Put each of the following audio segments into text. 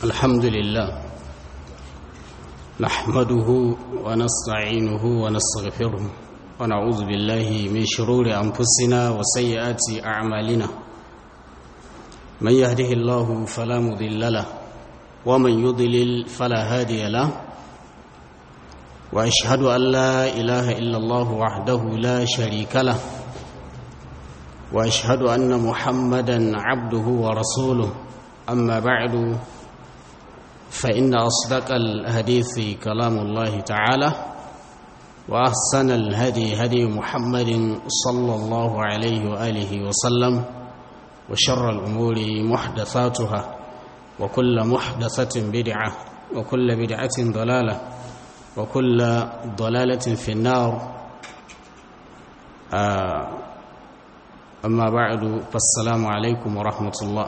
الحمد لله نحمده ونستعينه ونستغفره ونعوذ بالله من شرور أنفسنا وسيئات أعمالنا من يهده الله فلا مضل له ومن يضلل فلا هادي له وأشهد أن لا إله إلا الله وحده لا شريك له وأشهد أن محمدا عبده ورسوله أما بعد فإن أصدق الحديث كلام الله تعالى وأحسن الهدي هدي محمد صلى الله عليه وآله وسلم وشر الأمور محدثاتها وكل محدثة بدعة وكل بدعة ضلالة وكل ضلالة في النار آه أما بعد فالسلام عليكم ورحمة الله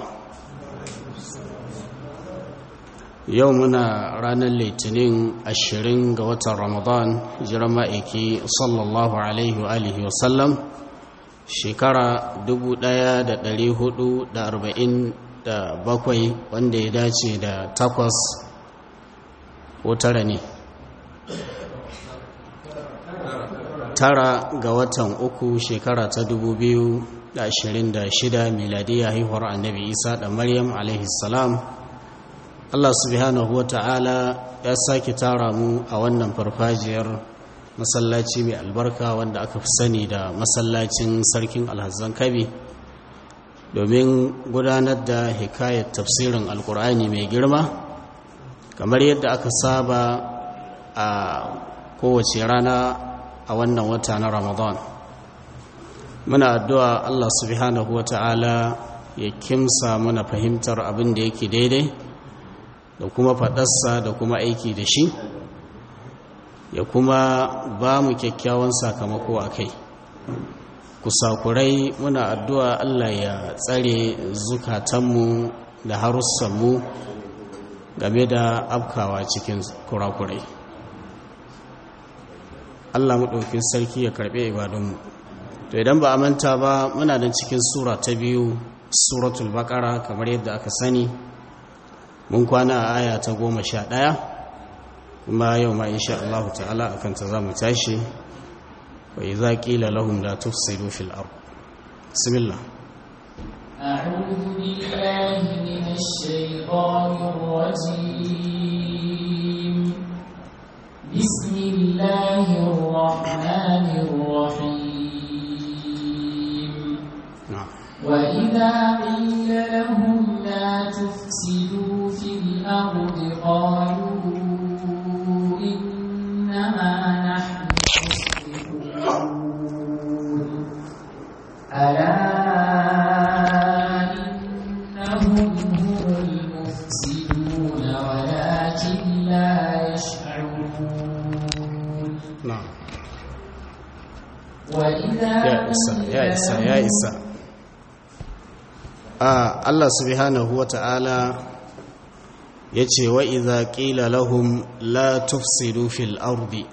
yau muna ranar litinin ashirin ga watan ramadan jiran ma'aiki sallallahu alaihi wa alihi wasallam shekara bakwai wanda ya dace da takwas ko tara ne tara ga watan uku shekara ta shida miladiyya haihuwar annabi isa da maryam alaihi salam Allah subhanahu wata'ala ya sake tara mu a wannan farfajiyar masallaci mai albarka wanda aka fi sani da masallacin sarkin alhazan kabi domin gudanar da hikayar tafsirin alkur'ani mai girma kamar yadda aka saba a kowace rana a wannan wata na ramadan muna addu'a Allah subhanahu wata'ala ya kimsa mana fahimtar abin da yake daidai da kuma faɗarsa da kuma aiki da shi ya kuma ba mu kyakkyawan sakamako a kai kusakurai muna addu'a Allah ya tsare zukatanmu da harussanmu game da afkawa cikin kurakurai Allah maɗaukin sarki ya karɓe ibadunmu to idan ba a manta ba muna nan cikin sura ta biyu suratul baƙara kamar yadda aka sani mun kwana a aya ta goma sha ɗaya kuma yau ma insha Allah ta'ala a kanta za mu tashi wa iza qila lahum la tufsidu fil ard bismillah أعوذ بالله من الشيطان الرجيم بسم الله الرحمن الرحيم na'am وإذا قيل لهم لا تفسدوا في الأرض قالوا إنما نحن مصلحون ألا إنهم هم المفسدون ولكن لا يشعرون na'am وإذا ya isa ya isa ya isa a Allah subhanahu wata'ala yace wa idza qila lahum la tufsidu fil ardi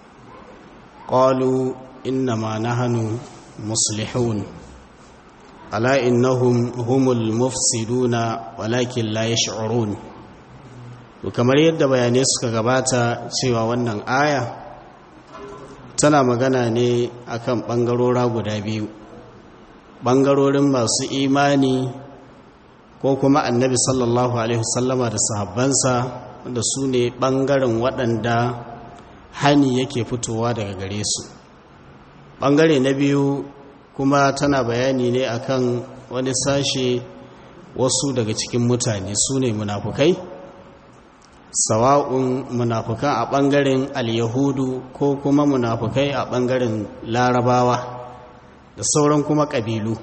qalu innama nahnu muslihun ala innahum humul mufsiduna walakin la yash'urun to kamar yadda bayanai suka gabata cewa wannan aya tana magana ne akan ɓangarora guda biyu ɓangarorin masu imani ko kuma annabi sallallahu alaihi wasallama da sahabbansa da su ne ɓangaren waɗanda hani yake fitowa daga gare su ɓangare na biyu kuma tana bayani ne akan wani sashe wasu daga cikin mutane su ne munafukai sawa'un munafukan a ɓangaren al-yahudu ko kuma munafukai a ɓangaren larabawa da sauran kuma ƙabilu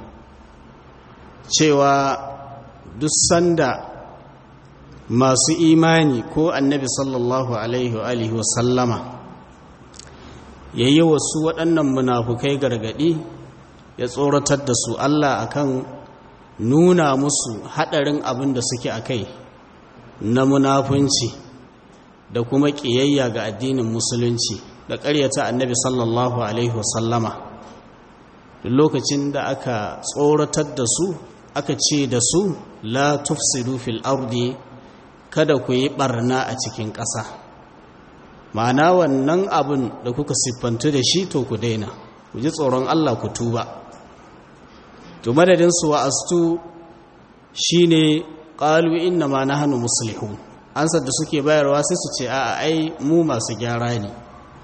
cewa duk sanda masu imani ko annabi sallallahu alaihi wa sallama ya yi wasu waɗannan munafukai gargaɗi ya tsoratar da su Allah akan nuna musu haɗarin abin da suke a kai na munafunci da kuma ƙiyayya ga addinin musulunci da ƙaryata annabi sallallahu alaihi wasallama duk lokacin da aka tsoratar da su aka ce da su la tufsidu fil ardi kada ku yi barna a cikin ƙasa ma'ana wannan abin da kuka siffantu da shi to ku daina ku ji tsoron Allah ku tuba to madadin su wa'astu shine qalu inna ma nahnu muslihun ansar da suke bayarwa sai su ce a'a ai mu masu gyara ne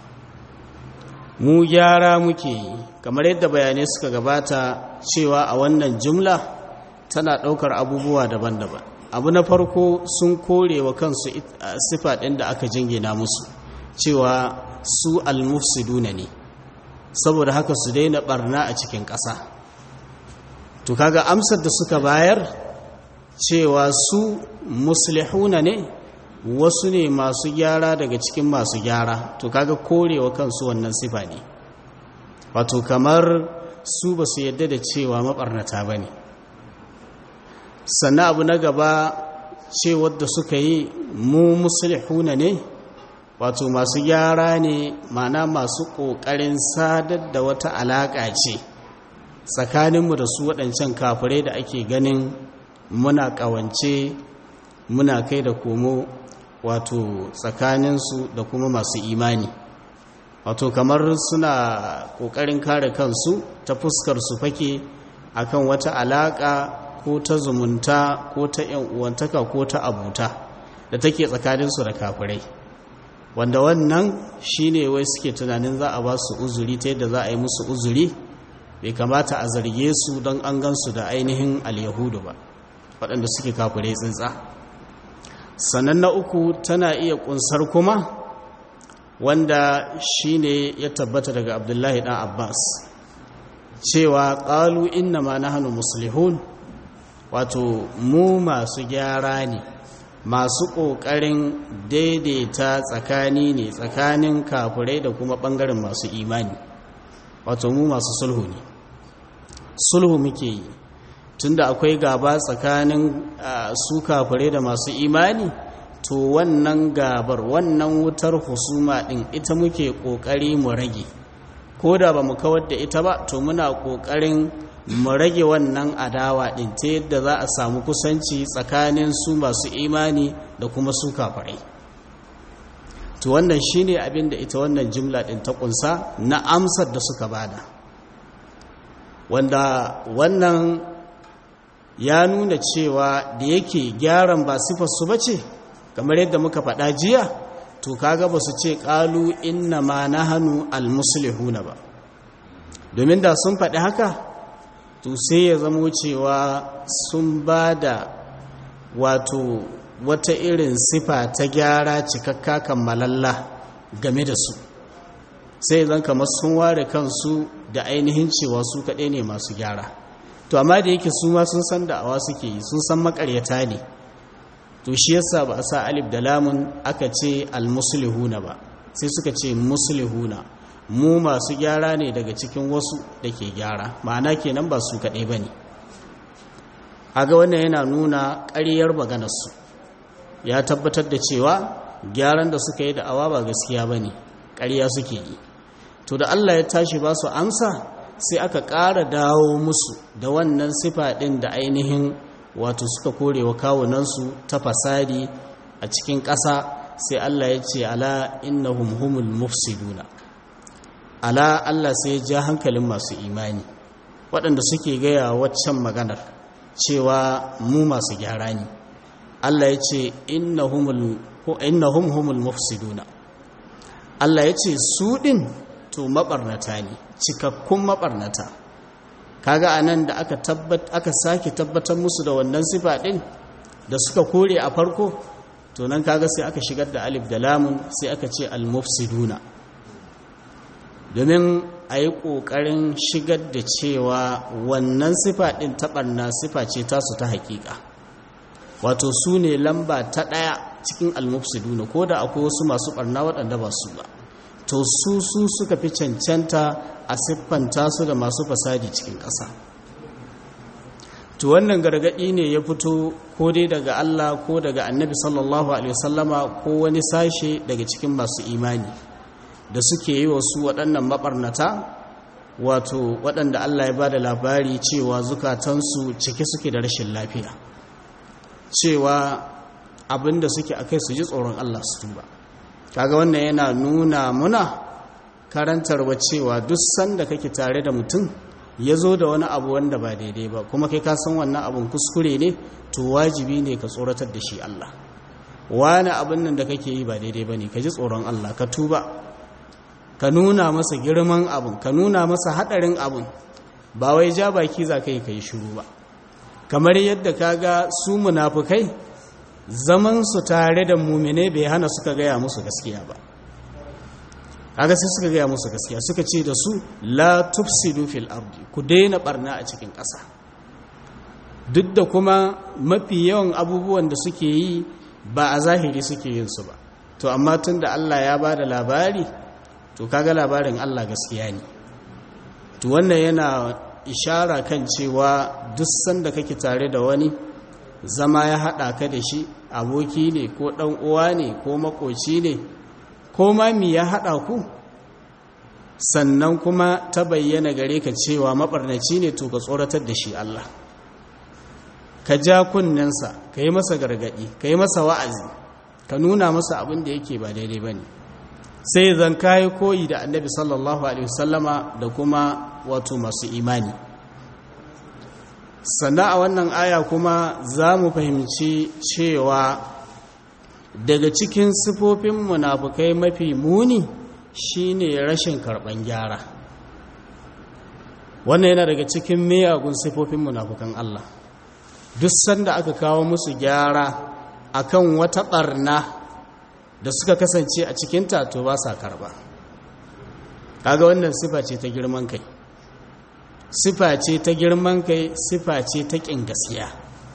mu gyara muke yi kamar yadda bayanai suka gabata cewa a wannan jumla tana ɗaukar abubuwa daban-daban abu na farko sun kore wa kansu sifa ɗin da aka jingina musu cewa su almufsiduna ne saboda haka su daina barna a cikin ƙasa to kaga amsar da suka bayar cewa su muslihuna ne wasu ne masu gyara daga cikin masu gyara to kaga korewa kansu wannan sifa ne wato kamar su ba su yadda da cewa mabarnata ba ne sannan abu na gaba cewar da suka yi mu musulihuna ne wato masu gyara ne mana masu ƙoƙarin sadar da wata alaƙa ce tsakaninmu da su waɗancan kafirai da ake ganin muna ƙawance muna kai da komo wato tsakaninsu da kuma masu imani wato kamar suna ƙoƙarin kare kansu ta fuskar su fake akan wata alaƙa ko ta zumunta ko ta uwantaka ko ta abuta da take tsakaninsu da kafirai wanda wannan shine wai suke tunanin za a ba su uzuri ta yadda za a yi musu uzuri bai kamata a zarge su don an gansu da ainihin alyahudu ba waɗanda suke kafirai tsintsa sannan na uku tana iya ƙunsar kuma wanda shine ya tabbata daga abdullahi ɗan abbas cewa ƙalu inna ma na hannu musulihun wato mu masu gyara ne masu ƙoƙarin daidaita tsakani ne tsakanin kafirai da kuma ɓangaren masu imani wato mu masu sulhu ne sulhu muke yi tunda akwai gaba tsakanin su kafirai da masu imani to wannan gabar wannan wutar husuma ɗin ita muke ƙoƙari mu rage ko da ba mu kawar da ita ba to muna ƙoƙarin mu rage wannan adawa ɗin ta yadda za a samu kusanci tsakanin su masu imani da kuma su kafirai to wannan shine abin da ita wannan jimla ɗin ta ƙunsa na amsar da suka bada wanda wannan ya nuna cewa da yake gyaran ba sifarsu ba ce kamar yadda muka faɗa jiya to kaga ba su ce ƙalu inna ma na hannu almusulihuna ba domin da sun faɗi haka to sai ya zamo cewa sun ba da wato wata irin sifa ta gyara cikakka kammalalla game da su sai zan kamar sun ware kansu da ainihin cewa su kaɗai ne masu gyara to amma da yake su ma sun san da'awa suke yi sun san makaryata ne to shi yasa ba a sa alif da lamun aka ce almuslihuna ba sai suka ce muslihuna mu masu gyara ne daga cikin wasu da ke gyara ma'ana kenan ba su kaɗai ba ne haga wannan yana nuna ƙaryar maganarsu ya tabbatar da cewa gyaran da suka yi da'awa ba gaskiya ba ne ƙarya suke yi to da allah ya tashi ba su amsa sai aka ƙara dawo musu da wannan sifa ɗin da ainihin wato suka kore wa kawunansu ta fasadi a cikin ƙasa sai Allah ya ce ala innahum humul mufsiduna ala Allah sai ya ja hankalin masu imani waɗanda suke gaya waccan maganar cewa mu masu gyara ne Allah ya ce innahum humul mufsiduna Allah ya ce su ɗin to maɓarnata ne cikakkun maɓarnata kaga anan da aka tabbat aka sake tabbatar musu da wannan sifa din da suka kore a farko to nan kaga sai aka shigar da alif da lamun sai aka ce al-mufsiduna domin a yi ƙoƙarin shigar da cewa wannan sifa ɗin taɓarna sifa ce tasu ta haƙiƙa wato su ne lamba ta ɗaya cikin al-mufsiduna ko da akwai wasu masu ɓarna waɗanda ba su ba to su su suka fi cancanta a siffanta su da masu fasadi cikin ƙasa to wannan gargaɗi ne ya fito ko dai daga Allah ko daga annabi sallallahu alaihi wasallama ko wani sashe daga cikin masu imani da suke yi wa su waɗannan maɓarnata wato waɗanda Allah ya ba da labari cewa zukatansu cike suke da rashin lafiya cewa abinda suke akai su ji tsoron Allah su tuba kaga wannan yana nuna muna karantarwa cewa duk sanda kake tare da mutum ya zo da wani abu wanda ba daidai ba kuma kai ka san wannan abun kuskure ne to wajibi ne ka tsoratar da shi Allah wani abin nan da kake yi ba daidai ba ne ka ji tsoron Allah ka tuba ka nuna masa girman abin ka nuna masa haɗarin abin ba wai ja baki za ka yi ka yi shuru ba kamar yadda ka ga su munafukai zaman su tare da mumine bai hana suka gaya musu gaskiya ba kaga sai suka gaya musu gaskiya suka ce da su la tufsidu fil ardi ku daina barna a cikin ƙasa duk da kuma mafi yawan abubuwan da suke yi ba a zahiri suke yin su ba to amma tun da Allah ya ba da labari to kaga labarin Allah gaskiya ne to wannan yana ishara kan cewa duk sanda kake tare da wani zama ya haɗa ka da shi aboki ne ko ɗan uwa ne ko makoci ne ko ma mi ya haɗa ku sannan kuma ta bayyana gare ka cewa maɓarnaci ne to ka tsoratar da shi Allah ka ja kunnensa ka yi masa gargaɗi ka yi masa wa'azi ka nuna masa abin da yake ba daidai ba ne sai zan kayi koyi da annabi sallallahu alaihi wasallama da kuma wato masu imani sannan a wannan aya kuma za mu fahimci cewa daga cikin sifofin munafukai mafi muni shine rashin karɓan gyara wannan yana daga cikin miyagun sifofin munafukan Allah duk sanda aka kawo musu gyara akan wata ɓarna da suka kasance a cikin to ba sa karɓa kaga wannan sifa ce ta girman kai sifa ce ta girman kai sifa ce ta ƙin gaskiya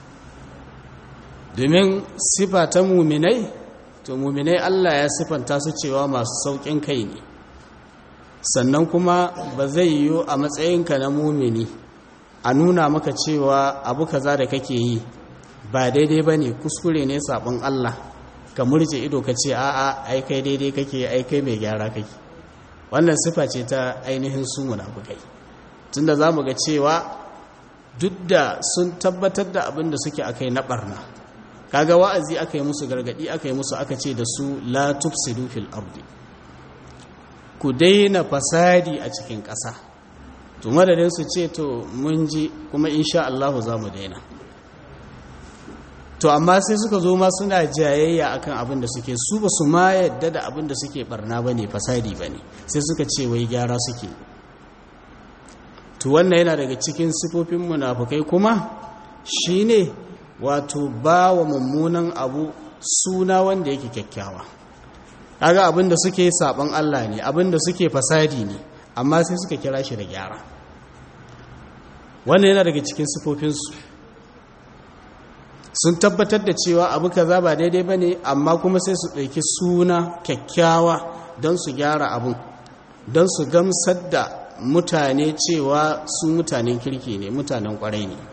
domin sifa ta muminai to muminai Allah ya sifanta su cewa masu sauƙin kai ne sannan kuma ba zai yiwu a matsayinka na mumini a nuna maka cewa abu kaza da kake yi ba daidai ba ne kuskure ne sabon Allah ka murje ido ka ce a'a ai kai daidai kake ai kai mai gyara kake wannan sifa ce ta ainihin su munafukai tunda za mu ga cewa duk da sun tabbatar da abin da suke akai na barna kaga wa'azi aka yi musu gargadi aka yi musu aka ce da su la tufsidu fil ardi ku daina fasadi a cikin ƙasa to madadin su ce to mun ji kuma insha Allah za mu daina to amma sai suka zo ma suna jayayya akan abin da suke su ba su ma yadda da abin da suke barna bane fasadi bane sai suka ce wai gyara suke to wannan yana daga cikin sifofin munafukai kuma shine wato ba wa mummunan abu suna wanda yake kyakkyawa kaga abin da suke saban Allah ne abin da suke fasadi ne amma sai suka kira shi da gyara wannan yana daga cikin sifofinsu sun tabbatar da cewa abu kaza ba daidai bane amma kuma sai su ɗauki suna kyakkyawa don su gyara abun don su gamsar da mutane cewa su mutanen kirki ne mutanen kwarai ne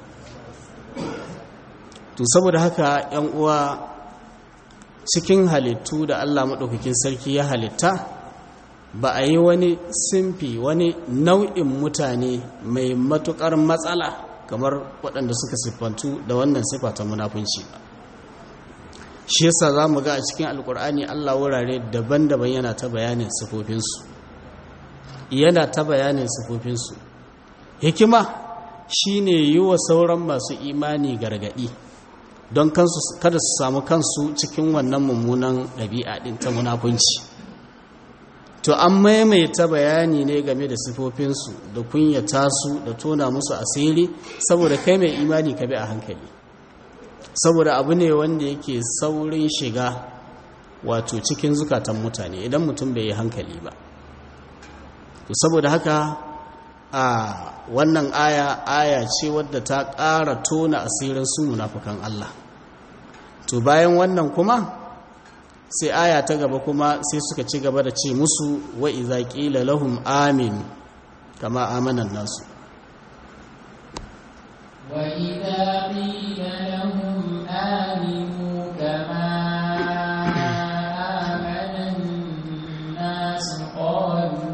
to saboda haka yan uwa cikin halittu da Allah maɗaukakin sarki ya halitta ba a yi wani simfi wani nau'in mutane mai matuƙar matsala kamar waɗanda suka siffantu da wannan siffa ta munafunci ba shi yasa za mu ga a cikin alkur'ani Allah wurare daban-daban yana ta bayanin sifofinsu yana ta bayanin sifofinsu hikima shine yi wa sauran masu imani gargaɗi don kansu kada su samu kansu cikin wannan mummunan ɗabi'a ɗin ta munafunci to an maimaita bayani ne game da sifofinsu da kunyata su da tona musu asiri saboda kai mai imani ka bi a hankali saboda abu ne wanda yake saurin shiga wato cikin zukatan mutane idan mutum bai yi hankali ba to saboda haka a wannan aya aya ce wadda ta ƙara tona asirin su munafukan Allah to bayan wannan kuma sai aya ta gaba kuma sai suka ci gaba da ce musu wa iza qila lahum amin kama amanan nasu wa idza qila lahum aminu kama amanan nas qalu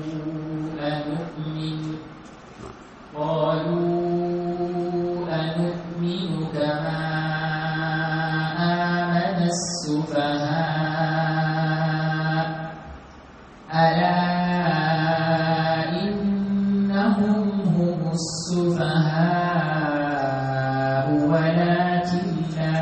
anu'min qalu anu'minu kama amana السفهاء ألا إنهم هم السفهاء ولكن لا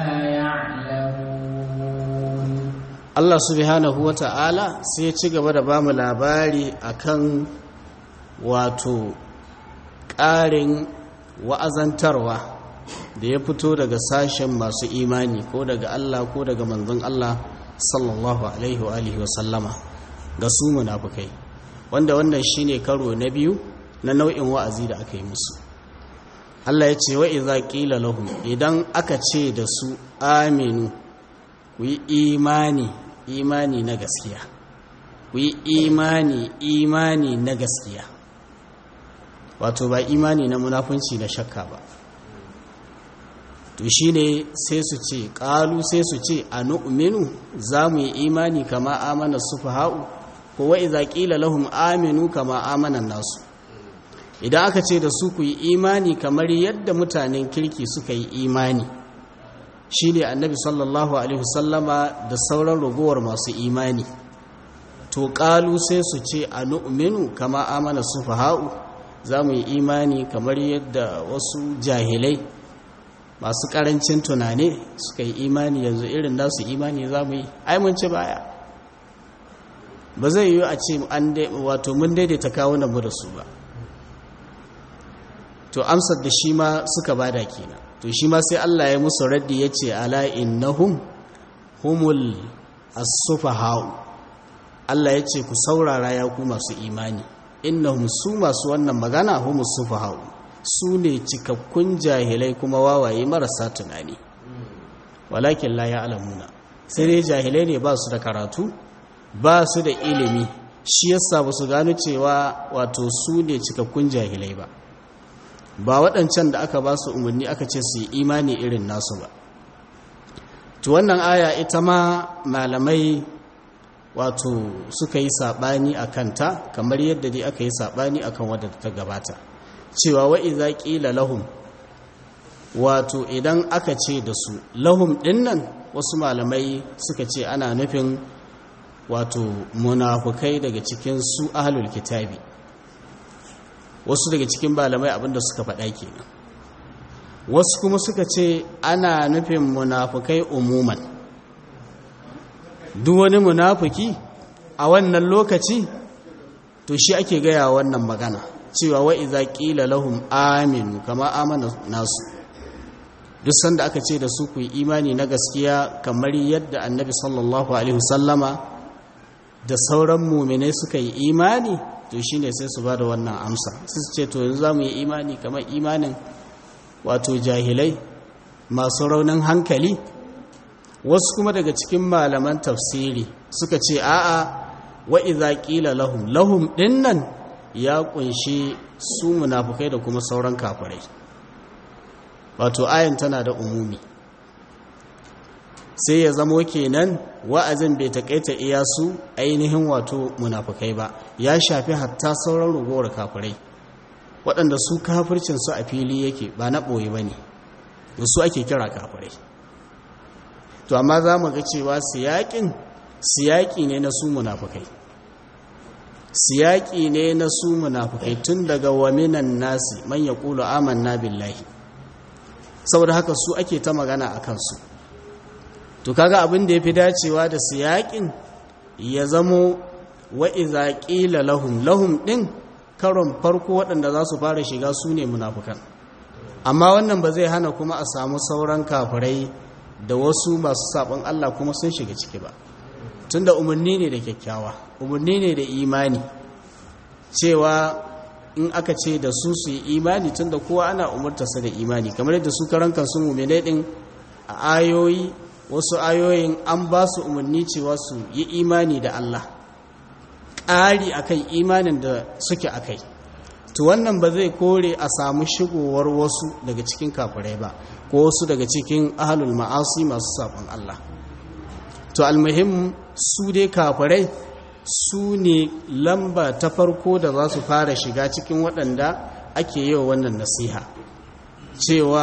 يعلمون Allah subhanahu wa ta'ala sai ci gaba da ba mu labari akan wato ƙarin wa'azantarwa da ya fito daga sashen masu imani ko daga Allah ko daga manzon Allah sallallahu alaihi wa alihi wa sallama ga su munafukai wanda wannan shine karo na biyu na nau'in wa'azi da aka yi musu Allah ya ce wa idza qila lahum idan aka ce da su aminu ku yi imani imani na gaskiya ku yi imani imani na gaskiya wato ba imani na munafunci na shakka ba to shi ne sai su ce ƙalu sai su ce a nu'minu za mu yi imani kama amana su ha'u ko wa iza ƙila lahum aminu kama amanan nasu idan aka ce da su ku yi imani kamar yadda mutanen kirki suka yi imani shi ne annabi sallallahu alaihi wasallama da sauran ragowar masu imani to ƙalu sai su ce a nu'minu kama amana su ha'u za mu yi imani kamar yadda wasu jahilai masu karancin tunane suka yi imani yanzu irin nasu imani za mu yi aimunci baya ba zai yi a ce wato mun daidaita kawunan mu da su ba to amsar da shi ma suka bada kenan to shi ma sai Allah ya musu raddi ya ce ala innahum humul as-sufaha'u Allah ya ce ku saurara ya ku masu imani innahum su masu wannan magana humus sufaha'u su ne cikakkun jahilai kuma wawaye marasa tunani walakin la ya'lamuna sai dai jahilai ne ba su da karatu ba su da ilimi shi yasa ba su gano cewa wato su ne cikakkun jahilai ba ba waɗancan da aka ba su umarni aka ce su yi imani irin nasu ba to wannan aya ita ma malamai wato suka yi saɓani a kanta kamar yadda dai aka yi saɓani a kan wadda ta gabata cewa wa'iza ƙila lahum wato idan aka ce da su lahum ɗinnan wasu malamai suka ce ana nufin wato munafukai daga cikin su ahalul kitabi wasu daga cikin malamai abinda suka faɗa kenan wasu kuma suka ce ana nufin munafukai umuman duk wani munafuki a wannan lokaci to shi ake gaya wannan magana cewa wa iza qila lahum aminu kama amana nasu duk sanda aka ce da su ku yi imani na gaskiya kamar yadda annabi sallallahu alaihi wasallama da sauran mu'minai suka yi imani to shine sai su bada wannan amsa su ce to yanzu zamu yi imani kamar imanin wato jahilai masu raunin hankali wasu kuma daga cikin malaman tafsiri suka ce a'a wa idza qila lahum lahum dinnan ya kunshi su munafukai da kuma sauran kafirai wato ayan tana da umumi sai ya zamo kenan wa'azin bai takaita iya su ainihin wato munafukai ba ya shafi hatta sauran rugowar kafirai waɗanda su kafircin su a fili yake ba na ɓoye ba ne da su ake kira kafirai to amma za mu ga cewa siyaƙin siyaƙi ne na su munafukai siyaƙi ne na su munafukai tun daga waminan nasi man ya ƙulu amanna billahi saboda haka su ake ta magana a kansu to kaga abin da ya fi dacewa da siyaƙin ya zamo wa'iza ƙila lahum lahum ɗin karon farko waɗanda za su fara shiga su ne munafukan amma wannan ba zai hana kuma a samu sauran kafirai da wasu masu saɓon Allah kuma sun shiga ciki ba tunda umarni ne da kyakkyawa umarni ne da imani cewa in aka ce da su su yi imani tunda kowa ana umartarsa da imani kamar yadda su karan kansu mummune din a ayoyi wasu ayoyin an ba su umarni cewa su yi imani da Allah ƙari akan imanin da suke akai to wannan ba zai kore a samu shigowar wasu daga cikin kafirai ba ko wasu daga cikin ahalul ma'asi masu sabon Allah to almuhim su dai kafirai su ne lamba ta farko da za su fara shiga cikin waɗanda ake yi wa wannan nasiha cewa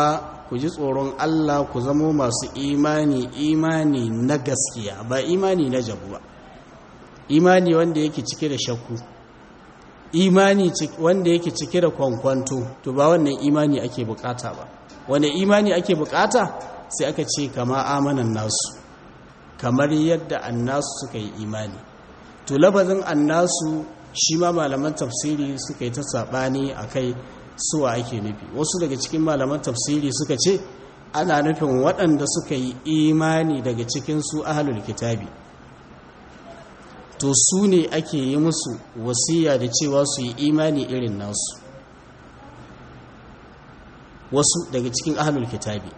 ku ji tsoron Allah ku zamo masu imani imani na gaskiya ba imani na jabu ba imani wanda yake cike da shakku imani wanda yake cike da kwankwanto to ba wannan imani ake bukata ba wanda imani ake bukata sai aka ce kama amanan nasu kamar yadda annasu suka yi imani to labazin annasu shi ma malaman tafsiri suka yi ta saɓani a kai suwa ake nufi wasu daga cikin malaman tafsiri suka ce ana nufin waɗanda suka yi imani daga cikin su ahalul kitabi to su ne ake yi musu wasiya da cewa su yi imani irin nasu wasu daga cikin ahalul kitabi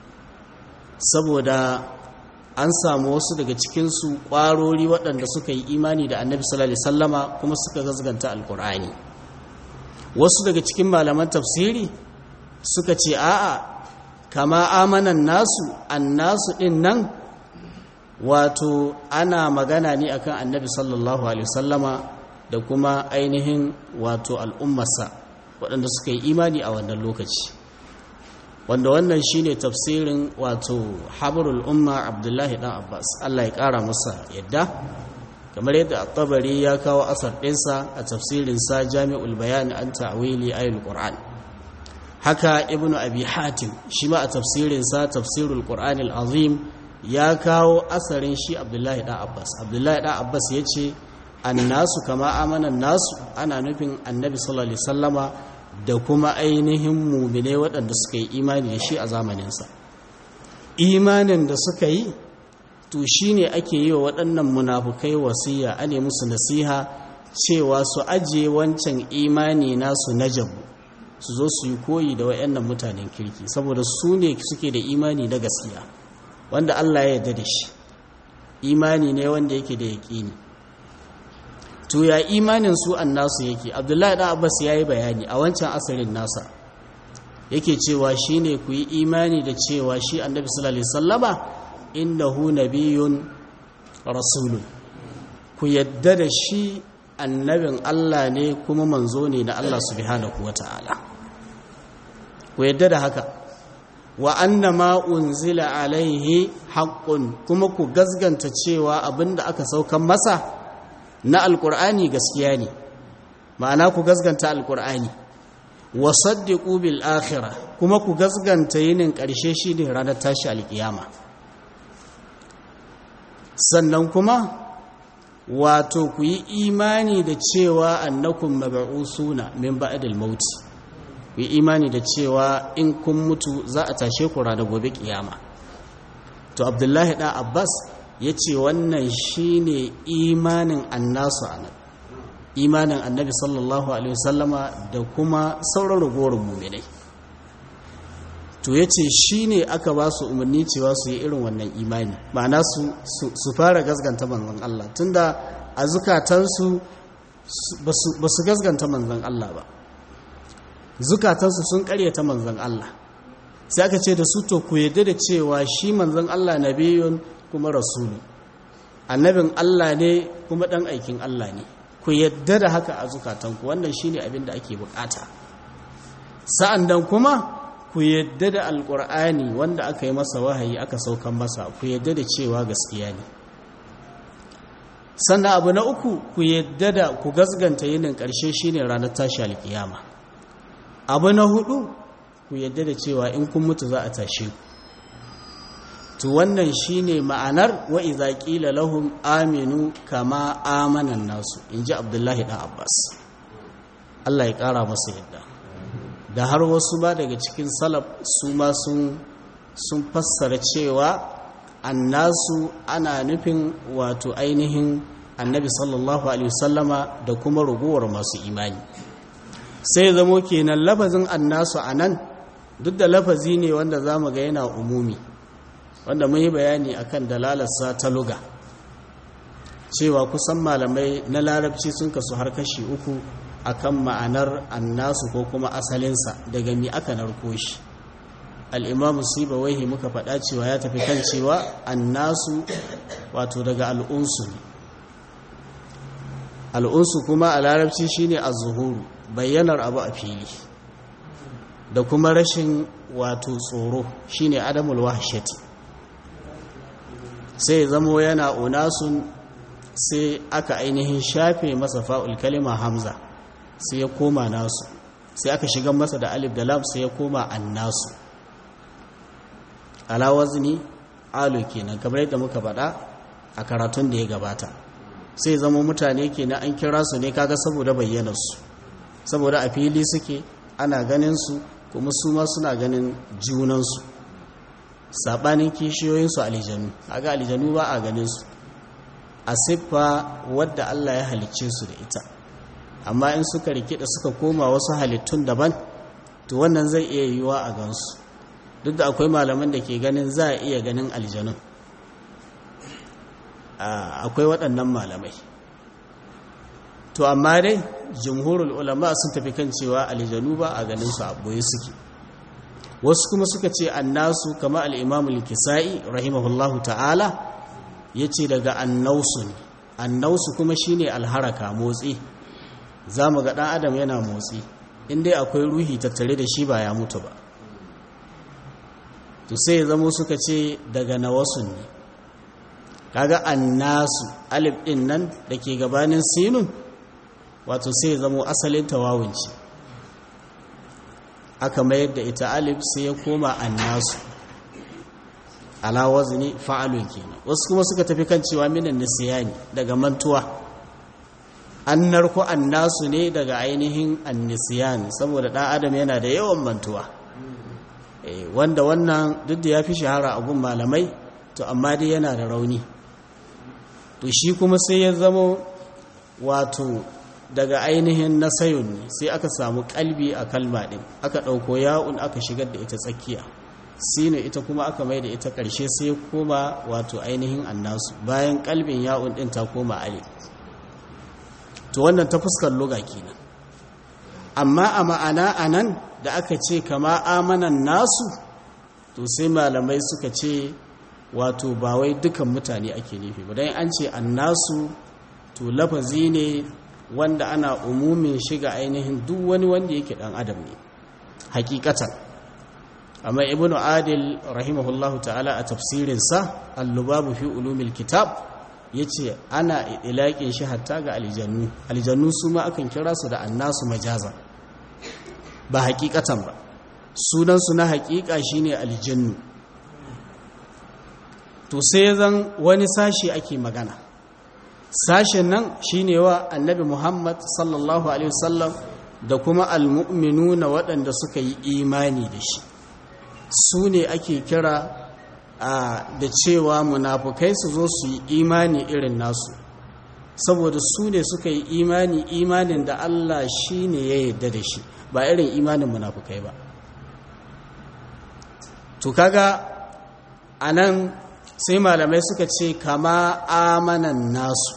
saboda an samu wasu daga cikinsu ƙwarori waɗanda suka yi imani da annabi sallallahu alaihi sallama kuma suka gazganta alkur'ani wasu daga cikin malaman tafsiri suka ce a'a kama amanan nasu annasu ɗin nan wato ana magana ne akan annabi sallallahu alaihi sallama da kuma ainihin wato al'ummarsa waɗanda suka yi imani a wannan lokaci wanda wannan shine tafsirin wato habrul umma abdullahi dan abbas Allah ya kara masa yadda kamar yadda at-tabari ya kawo asar ɗinsa a tafsirin sa jami'ul bayan an ta'wili ayatul qur'an haka ibnu abi hatim shi ma a tafsirin sa tafsirul qur'an al-azim ya kawo asarin shi abdullahi dan abbas abdullahi dan abbas yace annasu kama amanan nasu ana nufin annabi sallallahu alaihi wasallama da kuma ainihin mumine waɗanda suka yi imani da shi a zamaninsa imanin da suka yi to shi ne ake yi wa waɗannan munafukai wasiya a ne musu nasiha cewa su ajiye wancan imani nasu na jabu su zo su yi koyi da waɗannan mutanen kirki saboda su ne suke da imani na gaskiya wanda Allah ya yarda da shi imani ne wanda yake da yaƙini to ya imanin su annasu yake abdullahi da abbas ya yi bayani a wancan asarin nasa yake cewa shi ne ku yi imani da cewa shi annabi sallallahu alaihi sallama innahu nabiyyun rasulun ku yadda da shi annabin Allah ne kuma manzo ne na Allah subhanahu wata'ala ku yadda da haka wa anna ma unzila alaihi haqqun kuma ku gazganta cewa abinda aka saukan masa na alkur'ani gaskiya ne ma'ana ku gasganta alkur'ani wa saddiqu bil akhirah kuma ku gasganta yinin ƙarshe shine ranar tashi alkiyama sannan kuma wato ku yi imani da cewa annakum mab'usuna min ba'dil maut ku yi imani da cewa in kun mutu za a tashe ku ranar gobe kiyama to abdullahi da abbas ya ce wannan shi ne imanin annasu a nan imanin annabi sallallahu alaihi wasallama da kuma sauran ragowar muminai to ya ce shi ne aka ba su umarni cewa su yi irin wannan imani ma'ana su fara gasganta manzan Allah tunda a zukatansu ba su gasganta manzan Allah ba zukatansu sun karyata manzan Allah sai aka ce da su to ku yadda da cewa shi manzan Allah nabiyun kuma rasulu annabin Allah ne kuma ɗan aikin Allah ne ku yadda da haka a zukatanku wannan shine abin da ake bukata sa'an dan kuma ku yadda da alƙur'ani wanda aka yi masa wahayi aka saukan masa ku yadda da cewa gaskiya ne sannan abu na uku ku yadda da ku gasganta yinin ƙarshe shine ranar tashi alƙiyama abu na hudu ku yadda da cewa in kun mutu za a tashe ku to wannan shine ma'anar wa idza qila lahum aminu kama amana nasu inji abdullahi dan abbas Allah ya kara masa yadda da har wasu ba daga cikin salaf su ma sun sun fassara cewa annasu ana nufin wato ainihin annabi sallallahu alaihi wasallama da kuma ragowar masu imani sai zamo kenan lafazin annasu anan duk da lafazi ne wanda zamu ga yana umumi wanda mun yi bayani akan dalalarsa ta luga cewa kusan malamai na larabci sun kasu har kashi uku akan ma'anar annasu ko kuma asalinsa daga mi aka narko shi al'imamu sibawaihi muka faɗa cewa ya tafi kan cewa annasu wato daga al'unsu ne al'unsu kuma a larabci shine az-zuhuru bayyanar abu a fili da kuma rashin wato tsoro shine adamul wahshati sai zamo yana unasun sai aka ainihin shafe masa fa'ul kalima hamza sai ya koma nasu sai aka shiga masa da alif da lam sai ya koma annasu ala wazni alu kenan kamar yadda muka faɗa a karatun da ya gabata sai zama mutane kenan an kira su ne kaga saboda bayyanarsu saboda a fili suke ana ganin su kuma su ma suna ganin junansu saɓanin kishiyoyinsu alijanu kaga alijanu ba a ganin su a siffa wadda Allah ya halicce su da ita amma in suka rikida suka koma wasu halittun daban to wannan zai iya yiwuwa a gansu duk da akwai malaman da ke ganin za a iya ganin aljanun akwai waɗannan malamai to amma dai jumhurul ulama sun tafi kan cewa aljanu ba a ganin su a boye suke wasu kuma suka ce annasu kama al-imamul kisa'i rahimahullahu ta'ala ya ce daga annausu ne annausu kuma shine alharaka motsi za mu ga ɗan adam yana motsi inda akwai ruhi tattare da shi ba ya mutu ba to sai ya zamo suka ce daga nawasun ne kaga annasu alif ɗin nan da ke gabanin sinun wato sai ya zamo asalin tawawunci aka mayar da ita alif sai ya koma annasu ala wazni fa'alun kenan wasu kuma suka tafi kan cewa minan nisyani daga mantuwa an narko annasu ne daga ainihin annisyan saboda dan adam yana da yawan mantuwa eh wanda wannan duk da yafi shahara a gun malamai to amma dai yana da rauni to shi kuma sai ya zama wato daga ainihin nasayun ne sai aka samu kalbi a kalma din aka dauko ya'un aka shigar da ita tsakiya sine ita kuma aka mai da ita ƙarshe sai ya koma wato ainihin annasu bayan kalbin ya'un ɗin ta koma alif to wannan ta fuskar luga kenan amma a ma'ana anan da aka ce kama amanan nasu to sai malamai suka ce wato ba wai dukan mutane ake nufi ba dan an ce annasu to lafazi ne wanda ana umumin shiga ainihin duk wani wanda yake dan adam ne hakikatan amma ibnu adil rahimahullahu ta'ala a tafsirinsa al-lubabu fi ulumil kitab yace ana ilaƙin shi hatta ga aljannu aljannu su ma akan kira su da annasu majaza ba hakikatan ba sunan su na hakika shine aljannu to sai zan wani sashi ake magana sashen nan shine wa annabi Muhammad sallallahu alaihi wasallam da kuma almu'minuna waɗanda suka yi imani da shi su ne ake kira da cewa munafukai su zo su yi imani irin nasu saboda su ne suka yi imani imanin da Allah shi ne ya yarda da shi ba irin imanin munafukai ba to kaga anan sai malamai suka ce kama amanan nasu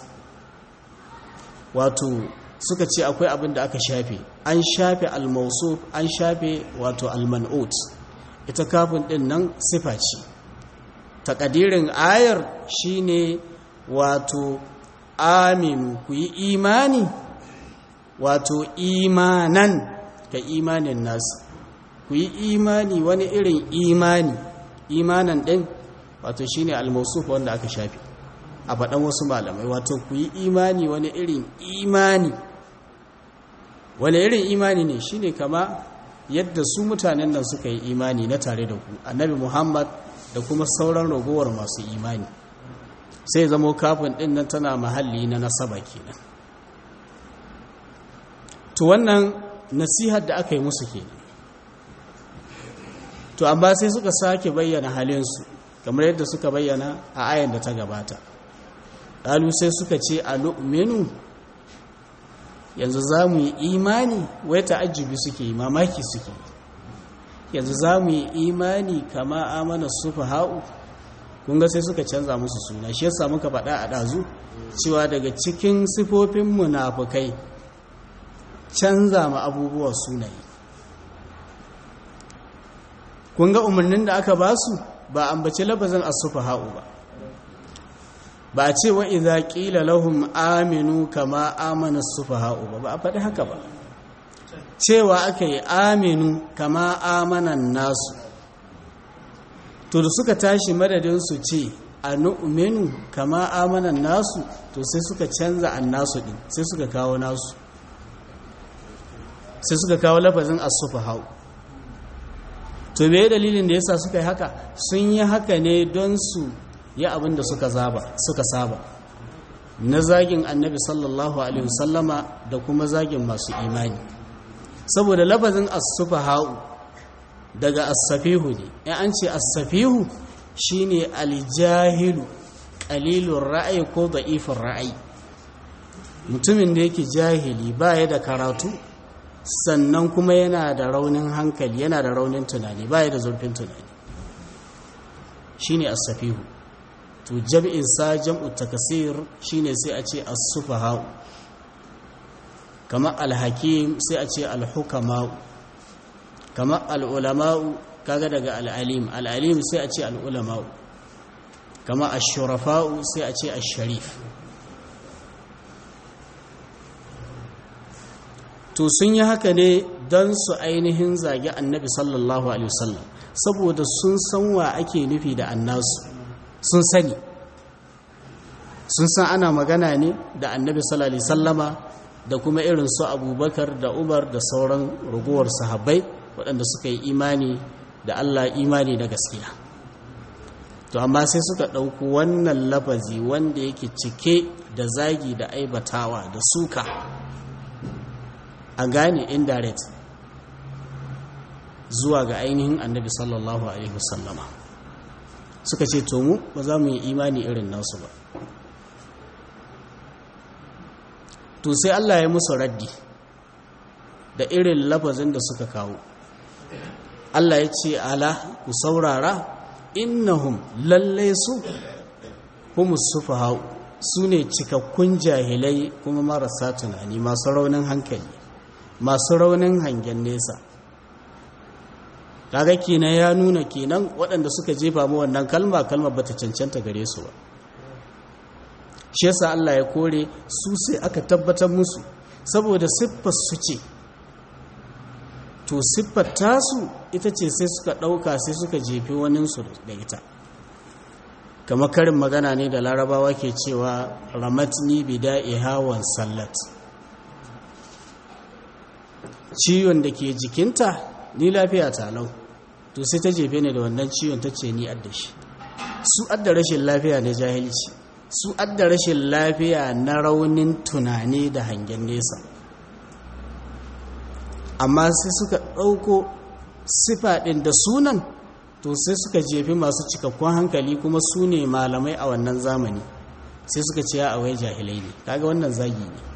wato suka ce akwai abin da aka shafe an shafe almausuf an shafe wato alman'ut ita kafin din nan sifa ce takadirin ayar shine wato aminu ku yi imani wato imanan ka imanin nasu ku yi imani wani irin imani imanan din wato shine al-mawsuf wanda aka shafi a faɗan wasu malamai wato ku yi imani wani irin imani wani irin imani ne shine kama yadda su mutanen nan suka yi imani na tare da ku annabi muhammad da kuma sauran ragowar masu imani sai zamo kafin ɗin nan tana mahalli na nasaba kenan to wannan nasihar da aka yi musu kenan to amma sai suka sake bayyana halinsu kamar yadda suka bayyana a ayan da ta gabata ɗalu sai suka ce a lu'minu yanzu za mu yi imani wai ta'ajjubi suke yi mamaki suke yanzu za mu yi imani kama amana sufa ha'u kunga sai suka canza musu suna shi yasa muka faɗa a ɗazu cewa daga cikin sifofin munafukai canza ma abubuwa sunaye kunga umarnin da aka ba su ba ambaci labazin asufa ha'u ba ba a ce wa idza qila lahum aminu kama amana as-sufaha'u ba ba a faɗi haka ba cewa aka yi aminu kama amanan nasu to da suka tashi madadin su ce a nu'minu kama amanan nasu to sai suka canza an nasu din sai suka kawo nasu sai suka kawo lafazin asufa hau to me dalilin da yasa suka yi haka sun yi haka ne don su yi abin da suka zaba suka saba na zagin annabi sallallahu alaihi wasallama da kuma zagin masu imani saboda lafazin asufa hau daga asafihu ne ya an ce asafihu shine aljahilu qalilur ra'ayi ko da'ifin ra'ayi mutumin da yake jahili baya da karatu sannan kuma yana da raunin hankali yana da raunin tunani baya da zurfin tunani shine as-safihu to jam'in sa jam'u takasir shine sai a ce as-sufaha kama al-hakim sai a ce al-hukama kama al-ulama kaga daga al-alim al-alim sai a ce al-ulama kama ash-shurafa sai a ce ash-sharif to sun yi haka ne don su ainihin zage annabi sallallahu alaihi wasallam saboda sun san wa ake nufi da annasu sun sani sun san ana magana ne da annabi sallallahu alaihi wasallama da kuma irin su abubakar da umar da sauran ragowar sahabbai waɗanda suka yi imani da allah imani da gaskiya to amma sai suka ɗauku wannan lafazi wanda yake cike da zagi da aibatawa da suka a gane indirect zuwa ga ainihin annabi sallallahu alaihi wasallama suka ce to mu ba za mu yi imani irin nasu ba to sai Allah ya musu raddi da irin lafazin da suka kawo Allah ya ce ala ku saurara innahum lallai su humus sufahau su ne cikakkun jahilai kuma marasa tunani masu raunin hankali masu raunin hangen nesa kaga kenan ya nuna kenan waɗanda suka jefa mu wannan kalma kalma bata cancanta gare su ba shi yasa Allah ya kore su sai aka tabbatar musu saboda siffar su ce to siffar tasu ita ce sai suka ɗauka sai suka jefi waninsu da ita kamar karin magana ne da larabawa ke cewa ramatni bida'i hawan sallat ciwon da ke jikinta ni lafiya talau to sai ta jefe ne da wannan ciwon ta ce ni adda shi su adda rashin lafiya ne jahilci su adda rashin lafiya na raunin tunani da hangen nesa amma sai suka ɗauko sifa ɗin da sunan to sai suka jefi masu cikakkun hankali kuma su ne malamai a wannan zamani sai suka ce a wai jahilai ne kaga wannan zagi ne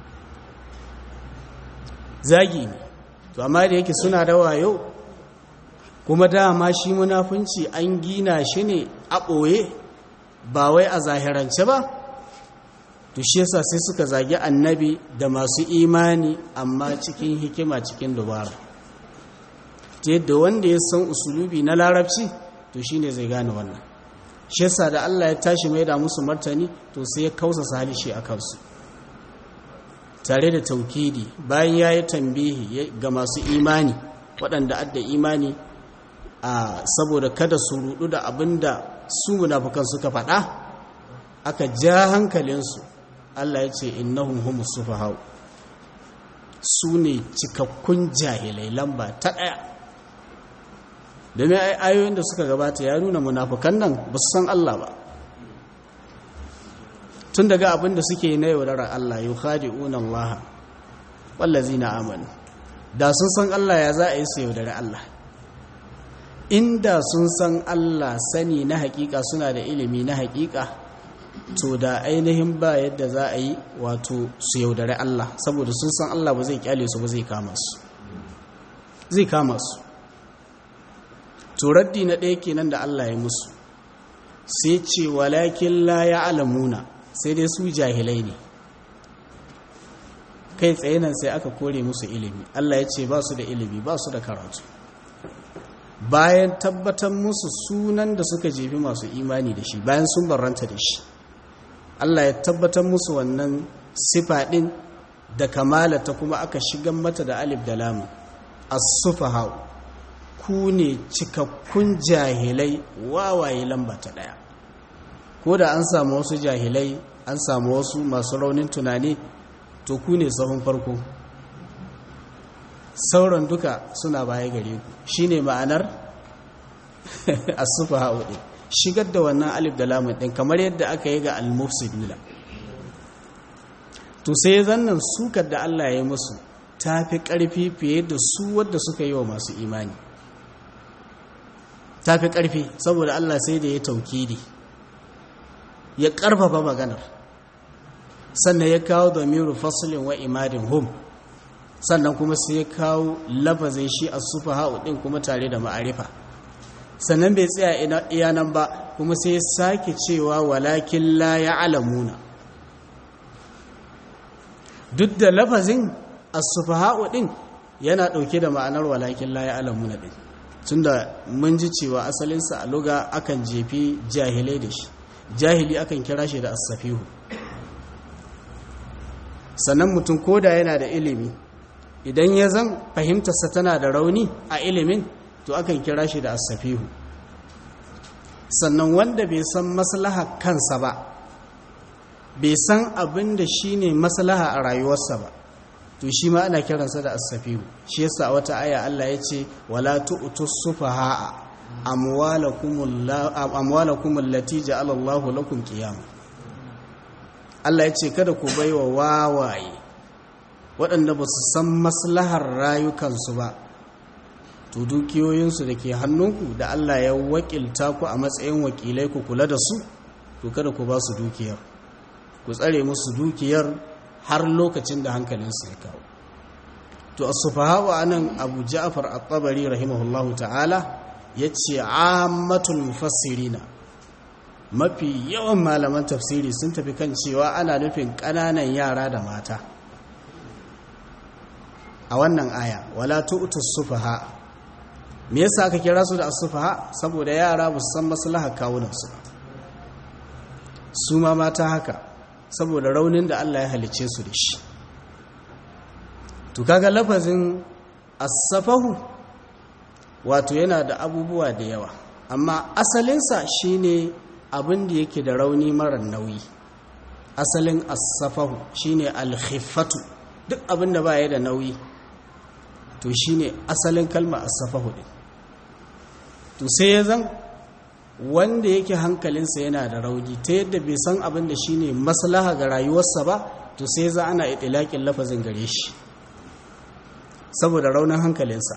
zagi ne to amma da yake suna da wayo kuma dama shi munafunci an gina shi ne a ɓoye ba wai a zahirance ba to shi yasa sai suka zagi annabi da masu imani amma cikin hikima cikin dubara ta yadda wanda ya san usulubi na larabci to shine zai gane wannan shi yasa da Allah ya tashi mai da musu martani to sai ya kausa halishi a kansu tare da taukidi bayan ya yi tambihi ga masu imani waɗanda adda imani a saboda kada su rudu da abin da su munafukan suka faɗa aka ja hankalinsu Allah ya ce innahum humus sufahau su ne cikakkun jahilai lamba ta ɗaya domin ayoyin da suka gabata ya nuna munafukan nan ba su san Allah ba tun daga abin da suke na yaudarar Allah yau khadi'una Allah wallazi na amanu da sun san Allah ya za a yi su yaudari Allah inda sun san Allah sani na hakika suna da ilimi na hakika to da ainihin ba yadda za a yi wato su yaudari Allah saboda sun san Allah ba zai kyale su ba zai kama su zai kama su to raddi na ɗaya kenan da Allah ya musu sai ce walakin la ya alamuna sai dai su jahilai ne kai tsaye nan sai aka kore musu ilimi Allah ya ce ba su da ilimi ba su da karatu bayan tabbatar musu sunan da suka jefi masu imani da shi bayan sun barranta da shi Allah ya tabbatar musu wannan sifa ɗin da kamalata kuma aka shigan mata da alif da lamu as-sufaha ku ne cikakkun jahilai wawaye lamba ta daya ko da an samu wasu jahilai an samu wasu masu raunin tunani to ku ne sahun farko sauran duka suna baya gare ku shine ma'anar as-sufaha din shigar da wannan alif da lamun din kamar yadda aka yi ga al-mufsiduna to sai zannan sukar da Allah ya yi musu ta fi ƙarfi fiye da su wadda suka yi wa masu imani ta fi ƙarfi saboda Allah sai da ya taukidi ya ƙarfafa maganar sannan ya kawo domin faslin wa imadin hum sannan kuma sai ya kawo lafazin shi a sufa ɗin kuma tare da ma'arifa sannan bai tsaya iya nan ba kuma sai ya sake cewa walakin la ya alamuna duk da lafazin as-sufaha'u din yana dauke da ma'anar walakin la ya'lamuna din tunda mun ji cewa asalin sa a luga akan jefi jahilai da shi jahili akan kira shi da as-safihu sannan mutum koda yana da ilimi idan ya zan fahimtarsa tana da rauni a ilimin to akan kira shi da as-safihu sannan wanda bai san maslaha kansa ba bai san abin da shi ne maslaha a rayuwarsa ba to shi ma ana kiransa da asafihu shi yasa a wata aya Allah ya ce wala tu'tu sufaha'a amwalakum allati ja'ala Allahu lakum qiyama Allah ya ce kada ku baiwa wawaye waɗanda ba su san maslahar rayukansu ba to dukiyoyinsu da ke hannunku da Allah ya wakilta ku a matsayin wakilai ku kula da su to kada ku ba su dukiyar ku tsare musu dukiyar har lokacin da hankalinsu ya kawo to as-sufaha anan Abu Ja'far at-Tabari rahimahullahu ta'ala yace ammatul mufassirina mafi yawan malaman tafsiri sun tafi kan cewa ana nufin ƙananan yara da mata a wannan aya wala tu'tus sufaha me yasa aka kira su da as-sufaha saboda yara ba su san maslahar kawunansu ba su ma mata haka saboda raunin da Allah ya halice su da shi to kaga lafazin as-safahu wato yana da abubuwa da yawa amma asalinsa shine abin da yake da rauni mara nauyi asalin as-safahu shine al-khiffatu duk abin da baya da nauyi to shine asalin kalma as-safahu din to sai ya zan wanda yake hankalinsa yana da rauni ta yadda bai san abin da shine maslaha ga rayuwarsa ba to sai za ana itilakin lafazin gare shi saboda raunin hankalinsa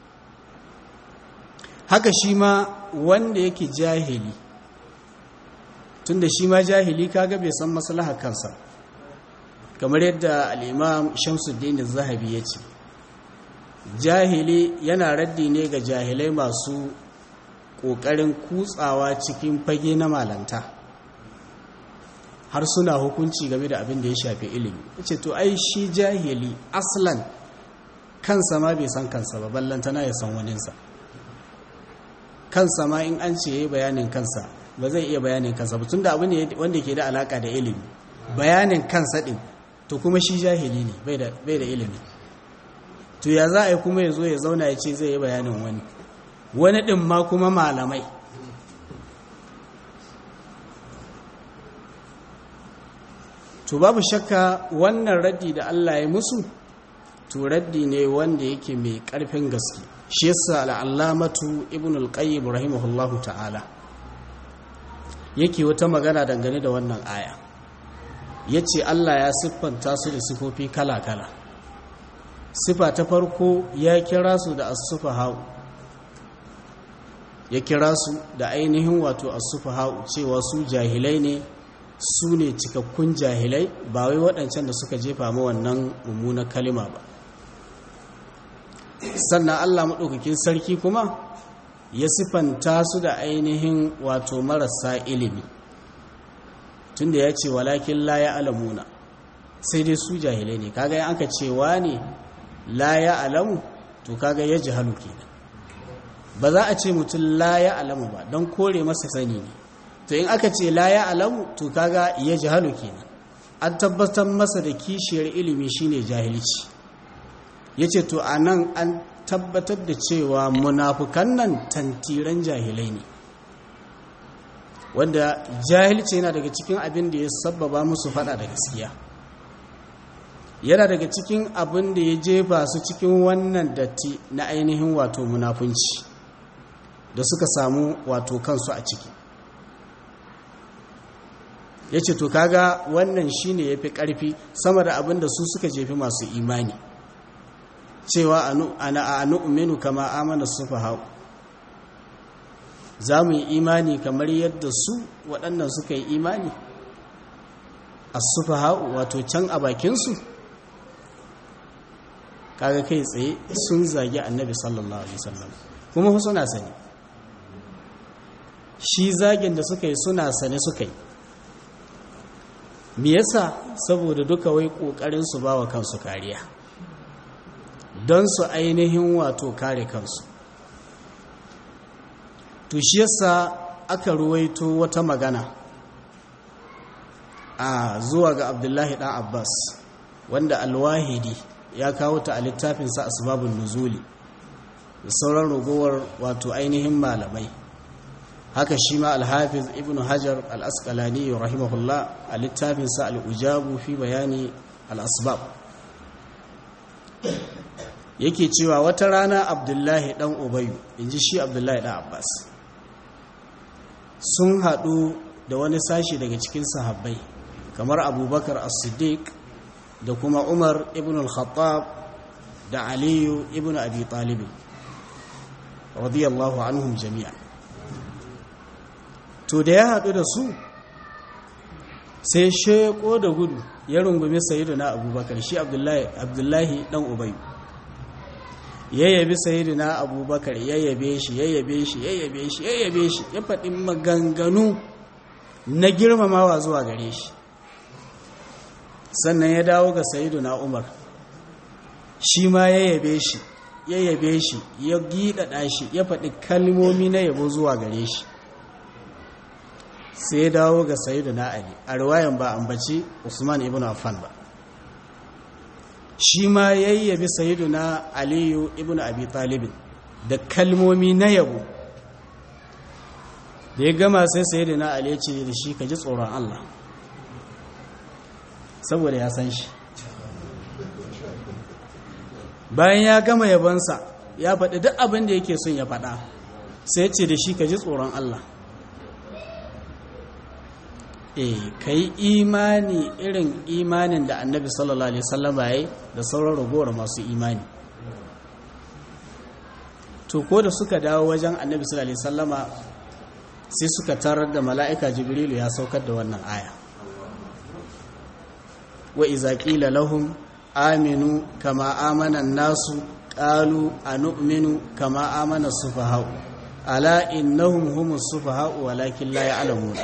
haka shi ma wanda yake jahili tunda shi ma jahili kaga bai san maslaha kansa kamar yadda al'imam shamsuddin zahabi ya ce jahili yana raddi ne ga jahilai masu ƙoƙarin kutsawa cikin fage na malanta har suna hukunci game da abin da ya shafi ilimi ce to ai shi jahili aslan kansa ma bai san kansa ba ballantana ya san waninsa kansa ma in an ce ya yi bayanin kansa ba zai iya bayanin kansa ba tunda abu ne wanda ke da alaka da ilimi bayanin kansa din to kuma shi jahili ne bai da ilimi to ya za a yi kuma ya zo ya zauna ya ce zai yi bayanin wani wani ɗin ma kuma malamai to babu shakka wannan raddi da Allah ya musu to raddi ne wanda yake mai ƙarfin gaske shi yasa al'allamatu ibn al-qayyim rahimahullahu ta'ala yake wata magana dangane da wannan aya yace Allah ya siffanta su da sifofi kala-kala sifa ta farko ya kira su da as-sufaha'u ya kira su da ainihin wato as-sufaha'u cewa su jahilai ne su ne cikakkun jahilai ba wai waɗancan da suka jefa ma wannan mummunar kalima ba sannan Allah maɗaukakin sarki kuma ya sifanta su da ainihin wato marasa ilimi tunda ya ce walakin la ya alamuna sai dai su jahilai ne kaga yan aka cewa ne la ya alamu to kaga ya jihalu kenan ba za a ce mutum la ya alamu ba don kore masa sani ne to in aka ce la ya alamu to kaga ya jihalu kenan an tabbatar masa da kishiyar ilimi shine jahilci yace to anan an tabbatar da cewa munafukan nan tantiran jahilai ne wanda jahilci yana daga cikin abin da ya sabbaba musu fada da gaskiya yana daga cikin abin da ya jefa su cikin wannan datti na ainihin wato munafunci da suka samu wato kansu a ciki ya ce to kaga wannan shine ya fi ƙarfi sama da abin da su suka jefi masu imani cewa ana a nu'minu kama amana sufa hau za mu yi imani kamar yadda su waɗannan suka yi imani a sufa hau wato can a bakinsu kaga kai tsaye sun zagi annabi sallallahu alaihi wasallam kuma suna sani shi zagin da suka yi suna sane suka yi me yasa saboda duka wai kokarin su bawa kansu kariya don su ainihin wato kare kansu to shi yasa aka ruwaito wata magana a zuwa ga abdullahi dan abbas wanda alwahidi ya kawo ta a littafinsa asbabun nuzuli da sauran ragowar wato ainihin malamai haka shi ma alhafiz ibn hajar al-asqalani rahimahullah a littafinsa al-ujabu fi bayani al-asbab yake cewa wata rana abdullahi dan ubayu inji shi abdullahi dan abbas sun haɗu da wani sashi daga cikin sahabbai kamar abubakar as-siddiq da kuma umar ibn al-khattab da aliyu ibn abi talib radiyallahu anhum jami'a to da ya haɗu da su sai sheko da gudu ya rungumi sayyiduna abubakar shi abdullahi abdullahi dan ubayu ya yabi sayyiduna abubakar ya yabe shi ya yabe shi ya yabe shi ya yabe shi ya faɗi maganganu na girmamawa zuwa gare shi sannan ya dawo ga sayyiduna umar shi ma ya yabe shi ya yabe shi ya giɗaɗa shi ya faɗi kalmomi na yabo zuwa gare shi sai ya dawo ga sayyiduna ali a riwayan ba ambaci usman ibn affan ba shi ma yayyabi sayyiduna aliyu ibn abi talibin da kalmomi na yabo da ya gama sai sayyiduna ali ya ce da shi ka ji tsoron Allah saboda ya san shi bayan ya gama yabonsa ya faɗi duk abin da yake son ya faɗa sai ce da shi ka ji tsoron Allah eh ka yi imani irin imanin da annabi sallallahu alaihi wasallam ya yi da sauran ragowar masu imani to ko da suka dawo wajen annabi sallallahu alaihi wasallama sai suka tarar da mala'ika jibrilu ya saukar da wannan aya wa iza qila lahum aminu kama amana nasu qalu anu'minu kama amana sufaha'u ala innahum humus sufaha'u walakin la ya'lamuna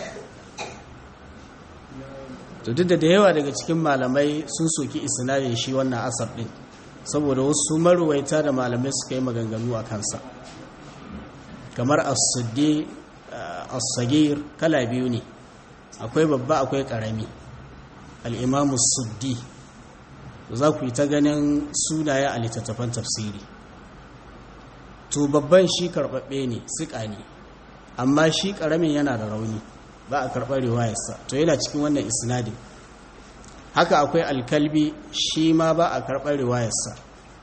to duk da da yawa daga cikin malamai sun soki isnadin shi wannan asar din saboda wasu maruwaita da malamai suka yi maganganu a kansa kamar as-siddi as-sagir kala biyu ne akwai babba akwai karami al-imamu suddi za ku yi ta ganin sunaye a littattafan tafsiri to babban shi karɓaɓɓe ne siƙa ne amma shi ƙaramin yana da rauni ba a karɓar riwayarsa to yana cikin wannan isnadin haka akwai alkalbi shi ma ba a karɓar riwayarsa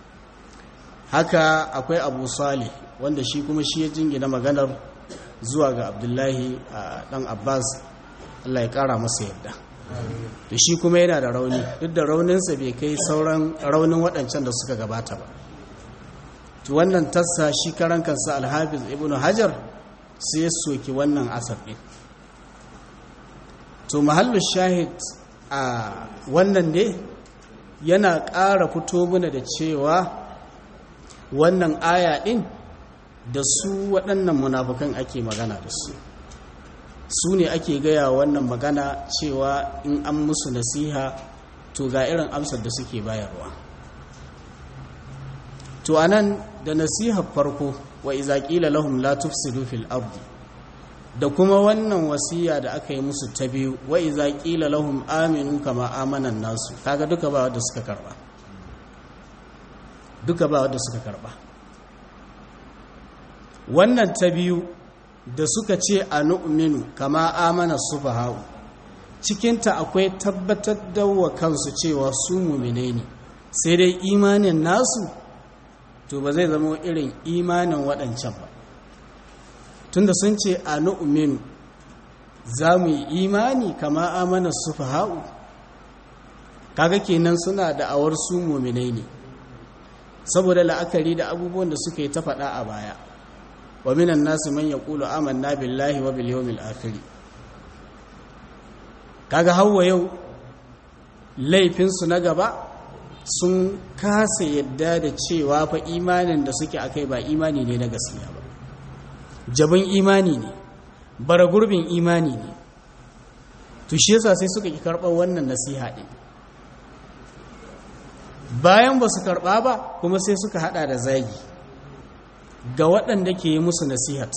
haka akwai abu salih wanda shi kuma shi ya jingina maganar zuwa ga abdullahi a ɗan abbas allah ya ƙara masa yadda da shi kuma yana da rauni duk da rauninsa bai kai sauran raunin waɗancan da suka gabata ba to wannan tassa shi karan kansa alhafiz ibnu hajar sai ya soki wannan asar ɗin to mahallin shahid a wannan ne yana ƙara fito mana da cewa wannan aya ɗin da su waɗannan munafukan ake magana da su su ne ake gaya wannan magana cewa in an musu nasiha to ga irin amsar da suke bayarwa to anan da nasihar farko wa iza qila lahum la tufsidu fil ardi da kuma wannan wasiya da aka yi musu ta biyu wa iza qila lahum aminu kama amana nasu kaga duka ba wanda suka karba duka ba wanda suka karba wannan ta biyu da suka ce a nu'minu kama amana sufaha'u cikinta akwai tabbatar da wa kansu cewa su mumine ne sai dai imanin nasu to ba zai zama irin imanin waɗancan ba tunda sun ce a nu'minu za mu yi imani kama amana sufaha'u kaga kenan suna da awar su mumine ne saboda la'akari da abubuwan da suka yi ta faɗa a baya wa minan nasu man yaqulu amanna billahi wa bil yawmil akhir kaga hawa yau laifin su na gaba sun kasa yadda da cewa fa imanin da suke akai ba imani ne na gaskiya ba jabin imani ne bara gurbin imani ne to shi yasa sai suka ki karɓar wannan nasiha din bayan ba su karɓa ba kuma sai suka hada da zagi ga waɗanda ke yi musu nasihat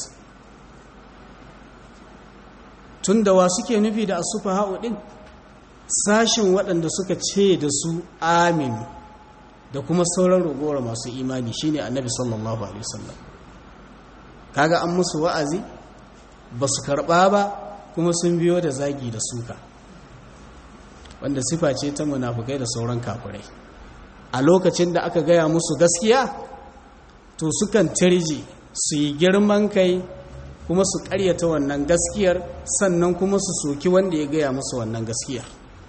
tun da wa suke nufi da asufa ha'u ɗin sashin waɗanda suka ce da su amin da kuma sauran ragowar masu imani shine annabi sallallahu alaihi wasallam kaga an musu wa'azi ba su karɓa ba kuma sun biyo da zagi da suka wanda sifa ce ta munafukai da sauran kafirai a lokacin da aka gaya musu gaskiya to sukan tirji su yi girman kai kuma su karyata wannan gaskiyar sannan kuma su soki wanda ya gaya musu wannan gaskiyar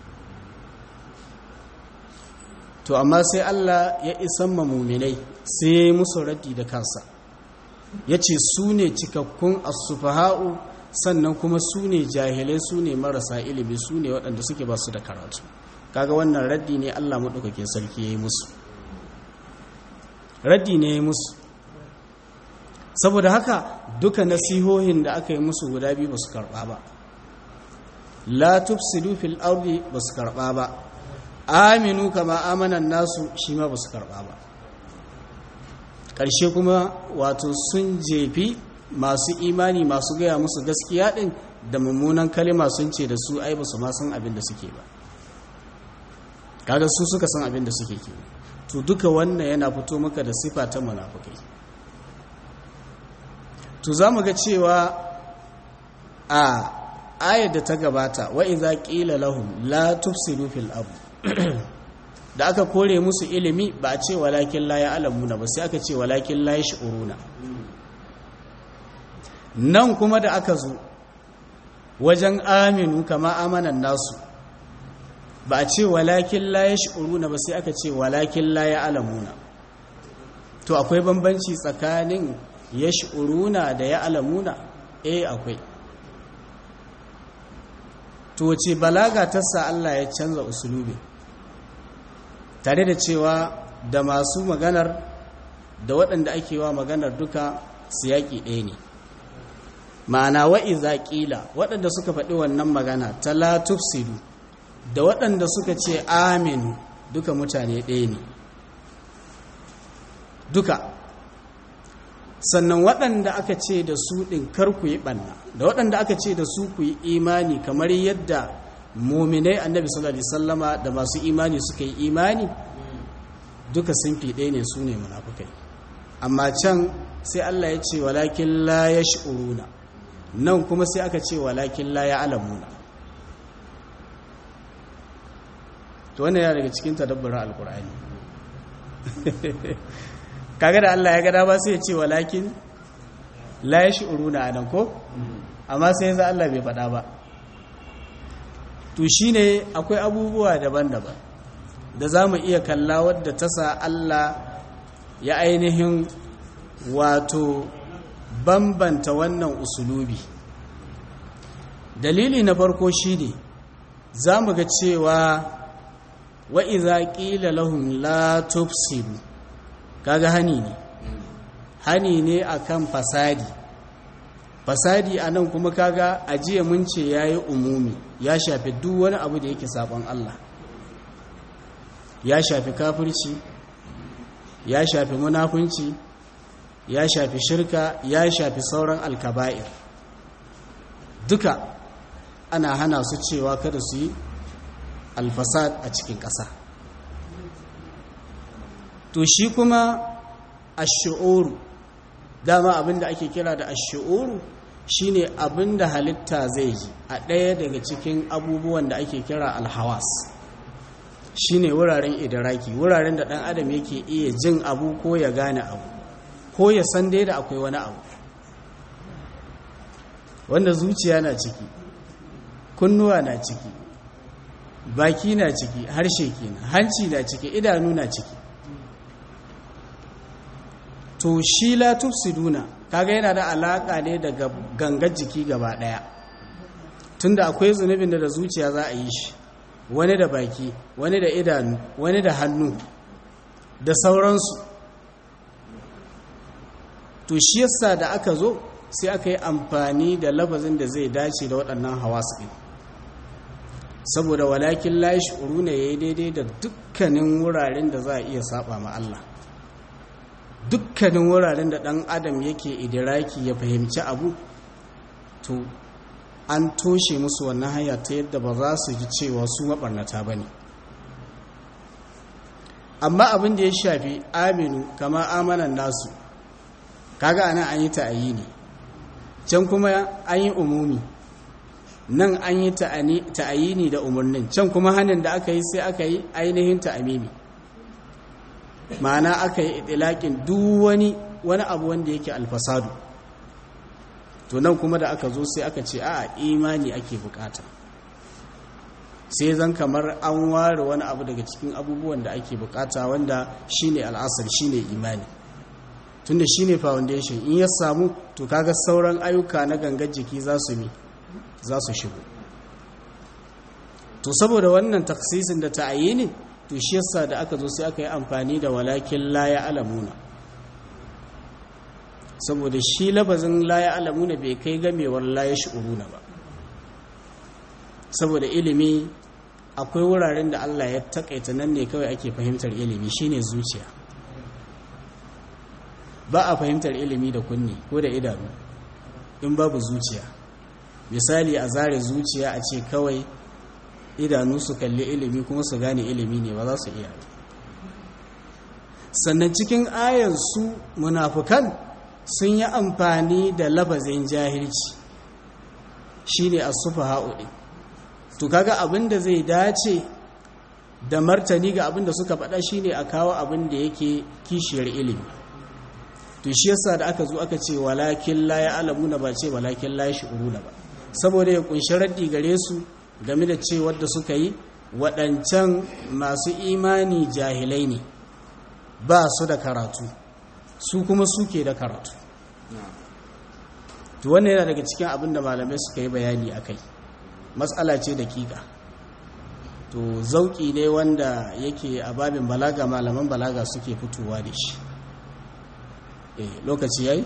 to amma sai Allah ya isan muminai sai ya yi musu raddi da kansa ya ce su ne cikakkun asufaha'u sannan kuma su ne jahilai su ne marasa ilimi su ne waɗanda suke ba su da karatu kaga wannan raddi ne Allah maɗaukakin sarki ya yi musu raddi ne ya yi musu saboda haka duka nasihohin da aka yi musu guda biyu ba su karɓa ba la tufsidu fil ardi ba su karɓa ba aminu kama amanan nasu shi ma ba su karɓa ba ƙarshe kuma wato sun jefi masu imani masu gaya musu gaskiya ɗin da mummunan kalima sun ce da su ai ba su ma san abin da suke ba kaga su suka san abin da suke ke to duka wannan yana fito maka da sifa ta munafukai to za mu ga cewa a ayar da ta gabata wa iza qila lahum la tufsidu fil ard da aka kore musu ilimi ba a ce walakin la ya'lamuna ba sai aka ce walakin la yash'uruna nan kuma da aka zo wajen aminu kama amanan nasu ba a ce walakin la yash'uruna ba sai aka ce walakin la ya'lamuna to akwai bambanci tsakanin yash'uruna da ya'lamuna eh akwai to wace balaga ta sa Allah ya canza usulubi tare da cewa da masu maganar da waɗanda ake wa maganar duka siyaki ɗaya ne ma'ana wa'iza ƙila waɗanda suka faɗi wannan magana ta la tufsidu da waɗanda suka ce aminu duka mutane ɗaya ne duka sannan waɗanda aka ce da su ɗin kar ku yi ɓanna da waɗanda aka ce da su ku yi imani kamar yadda mominai annabi sallallahu alaihi sallama da masu imani suka yi imani duka sun fi ɗaya ne su ne munafukai amma can sai Allah ya ce walakin la ya shi'uruna nan kuma sai aka ce walakin la ya alamuna to wannan yana daga cikin tadabburin alkur'ani kaga da Allah ya gada ba sai ya ce walakin la ya shi'uruna anan ko amma sai yanzu Allah bai faɗa ba to shine akwai abubuwa daban-daban da za mu iya kalla wadda ta sa Allah ya ainihin wato bambanta wannan usulubi dalili na farko shine za mu ga cewa wa iza qila lahum la tufsidu kaga hani ne hani ne akan fasadi fasadi anan kuma kaga ajiya mun ce yayi umumi ya shafi duk wani abu da yake sabon Allah ya shafi kafirci ya shafi munafunci ya shafi shirka ya shafi sauran alkaba'ir duka ana hana su cewa kada su yi alfasad a cikin ƙasa to shi kuma ashu'uru dama abinda ake kira da ashu'uru shine abinda halitta zai ji a ɗaya daga cikin abubuwan da ake kira alhawas shine wuraren idiraki wuraren da ɗan adam yake iya jin abu ko ya gane abu ko ya san dai da akwai wani abu wanda zuciya na ciki kunnuwa na ciki baki na ciki harshe kenan hanci na ciki idanu na ciki to shi la tufsiduna kaga yana da alaka ne daga gangar jiki gaba daya tunda akwai zunubin da da zuciya za a yi shi wani da baki wani da idanu wani da hannu da sauransu to shi yasa da aka zo sai aka yi amfani da lafazin da zai dace da waɗannan hawasu ɗin saboda walakin lashi uruna ya yi daidai da dukkanin wuraren da za a iya saba ma Allah dukkanin wuraren da ɗan adam yake idiraki ya fahimci abu to an toshe musu wannan hanya ta yadda ba za su ji cewa su maɓarnata ba ne amma abin da ya shafi aminu kama amanan nasu kaga anan an yi ta'ayi ne can kuma an yi umumi nan an yi ta'ayini da umarnin can kuma hannun da aka yi sai aka yi ainihin ta'amimi ma'ana aka yi itilakin duk wani wani abu wanda yake alfasadu to nan kuma da aka zo sai aka ce a imani ake bukata sai zan kamar an ware wani abu daga cikin abubuwan da ake bukata wanda shine al'asar shine imani tunda shine foundation in ya samu to kaga sauran ayyuka na gangar jiki za su mi za su shigo to saboda wannan taksisin da ta ne to shi yasa da aka zo sai aka yi amfani da walakin la ya alamuna saboda shi labazin la ya alamuna bai kai gamewar la ya shi'uruna ba saboda ilimi akwai wuraren da Allah ya takaita nan ne kawai ake fahimtar ilimi shine zuciya ba a fahimtar ilimi da kunni ko da idanu in babu zuciya misali a zare zuciya a ce kawai idanu su kalli ilimi kuma su gane ilimi ne ba za su iya sannan cikin ayan su munafukan sun yi amfani da labazin jahilci shine as-sufaha din to kaga abin da zai dace da martani ga abin da suka faɗa shine a kawo abin da yake kishiyar ilimi to shi yasa da aka zo aka ce walakin la ya'lamuna ba ce walakin la yash'uruna ba saboda ya kunshi raddi gare su game da cewar da suka yi waɗancan masu imani jahilai ne ba su da karatu su kuma suke da karatu to wannan yana daga cikin abin da malamai suka yi bayani a kai matsala ce da kika to zauki ne wanda yake a babin balaga malaman balaga suke fitowa da shi eh lokaci yayi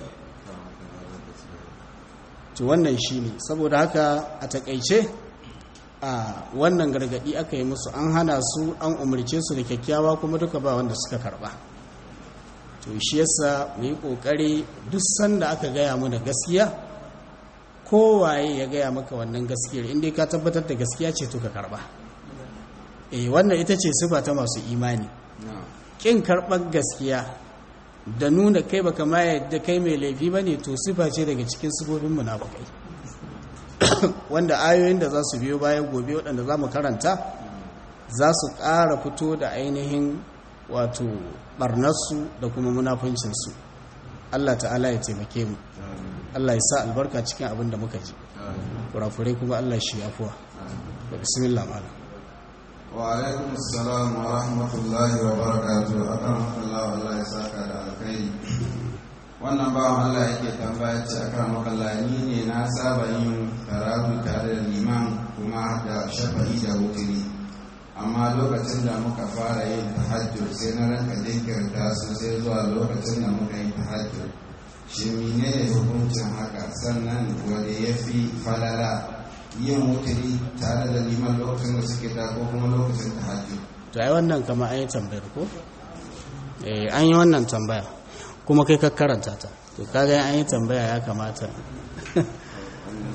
to wannan shine saboda haka a takaice a wannan gargadi aka yi musu an hana su an umarce su da kyakkyawa kuma duka ba wanda suka karba to shi yasa mu yi kokari duk sanda aka gaya mu da gaskiya kowaye ya gaya maka wannan gaskiyar inda ka tabbatar da gaskiya ce to ka karba eh wannan ita ce sifa ta masu imani kin karɓar gaskiya da nuna kai baka ma yadda kai mai laifi bane to sifa ce daga cikin sifofin munafikai wanda ayoyin da za su biyo bayan gobe waɗanda za mu karanta za su ƙara fito da ainihin wato ɓarnarsu da kuma munafuncinsu Allah ta'ala ya taimake mu Allah ya sa albarka cikin abin da muka ji kurakurai kuma Allah shi afuwa da bismillah malam wa alaikum assalam wa rahmatullahi wa barakatuh akan Allah Allah ya saka da alkhairi wannan bawan Allah yake tambaya ce akan makallani ne na saba yin karatu tare da liman kuma da shafa'i da wutiri amma lokacin da muka fara yin tahajjud sai na ranka jinkirta su sai zuwa lokacin da muka yi tahajjud shi menene hukuncin haka sannan wanda ya fi falala yin wutiri tare da liman lokacin da suke da ko kuma lokacin tahajjud to ai wannan kama an yi tambayar ko eh an yi wannan tambaya kuma kai ka karanta ta to kaga an yi tambaya ya kamata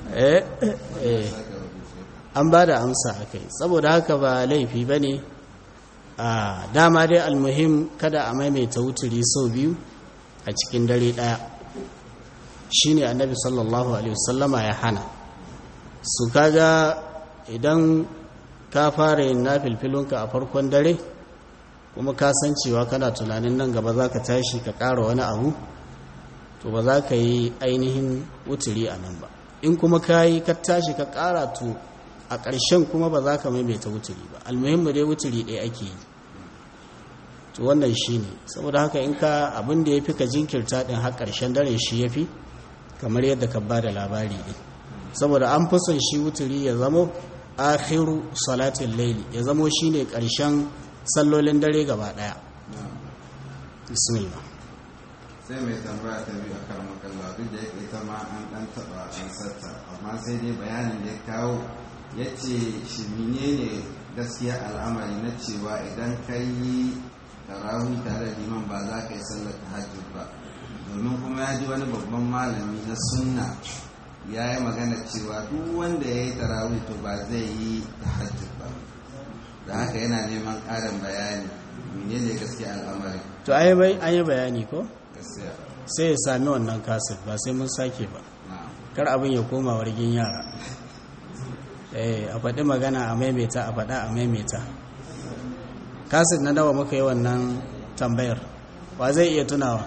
eh eh an ba da amsa a kai saboda haka ba laifi ba ne a dama dai almuhim kada a maimaita wuturi sau biyu a cikin dare ɗaya shi ne annabi sallallahu alaihi wasallama ya hana su kaga idan ka fara yin na filfilunka a farkon dare kuma ka san cewa kana tunanin nan gaba za ka tashi ka ƙara wani abu to ba za ka yi ainihin wuturi a nan ba in kuma ka yi ka tashi ka ƙara to a ƙarshen kuma ba za ka maimaita wuturi ba almuhimmu dai wuturi ɗaya ake yi to wannan shi ne saboda haka in ka abin da ya fi ka jinkirta ɗin har ƙarshen dare shi ya fi kamar yadda ka ba da labari ɗin saboda an fi son shi wuturi ya zamo akhiru salatin laili ya zamo shi ne ƙarshen sallolin dare gaba ɗaya bismillah sai mai tambaya ta biyu a karamar kalla duk da yake ita ma an ɗan taɓa an satta amma sai dai bayanin da ya kawo ya ce shi ne gaskiya al'amari na cewa idan ka yi tarawih tare da liman ba za ka yi sallar tahajjud ba domin kuma ya ji wani babban malami na sunna ya yi magana cewa duk wanda ya yi tarawih to ba zai yi tahajjud ba da haka yana neman ƙarin bayani menene gaskiya al'amari to an yi bayani ko gaskiya sai ya sami wannan kasir ba sai mun sake ba na'am kar abin ya koma wargin yara eh a faɗi magana a maimaita a faɗa a maimaita kasir na nawa muka yi wannan tambayar wa zai iya tunawa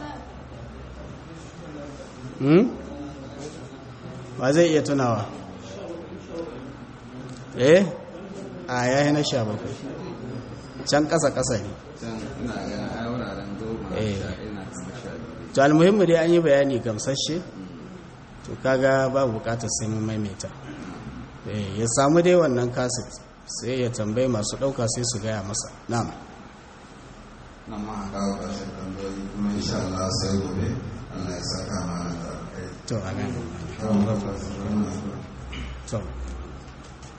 hmm? wa zai iya tunawa eh a yayi na sha bakwai can ƙasa-ƙasa ne can ina ganin ai wuraren goma Eh. sha ina kama sha biyu to almuhimmu dai an yi bayani gamsashe to kaga babu bukatar sai mun maimaita Eh, ya samu dai wannan kaset sai ya tambayi masu ɗauka sai su gaya masa na'am nan ma a kawo ƙarshen tambayoyi kuma insha Allah sai gobe Allah ya saka mana da alkai to amin kawo ƙarshen wannan to